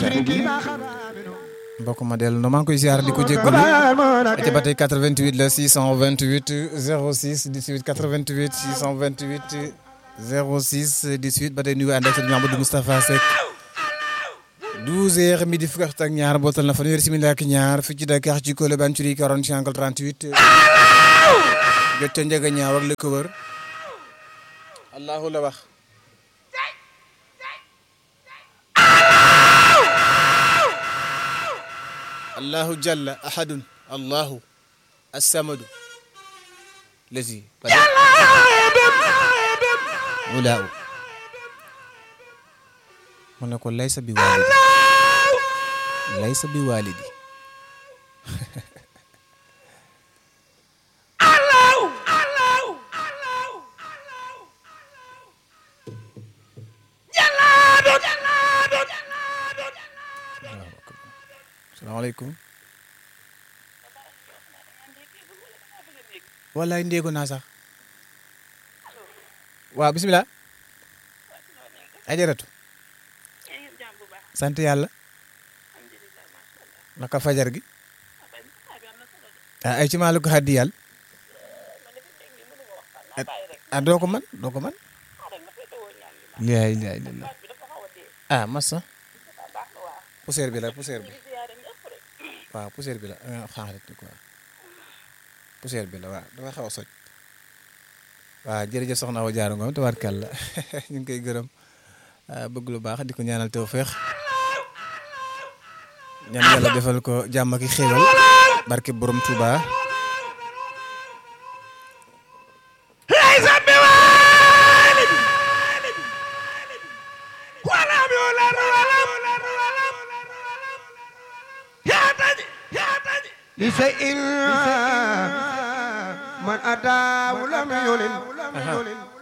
mbokk ma dellu no maa ngi koy ziar di ko jéggalu ca ba tey 88 la 628 06 18 88 628 06 18 ba tey nuyu ànd ak sëñ Mamadou Moustapha Seck 12 heures midi fukki waxtu ak ñaar bootal na fanweeri simili ak ñaar fii ci Dakar ci Colobane ci 40 angle 38 jot ca njëga ñaaw ak li ko wër allahu la wax allahu jalla ahadun allahu assamadu lazi wulaaw mu ne ko laysa bi waalidi laysa bi waalidi salaamaaleykum wallaay ndéego naa sax waaw bisimilah ajaratu sant yàlla naka fajar gi ay ci maalu ko xaddi yàlla ah doo ko man doo ko man laay laay la ah massa poussière bi la poussière bi waaw poussière bi la xaaral quoi poussière bi la waaw dafa xaw a soj waaw jërëjëf soxna Awa Diarra Ngom tabarkàlla ñu ngi koy gërëm bëgg lu baax di ko ñaanal tawfeex ñaan yàlla defal ko jàmm ak xéewal barke borom Touba. لشيء من أتاه لم يلن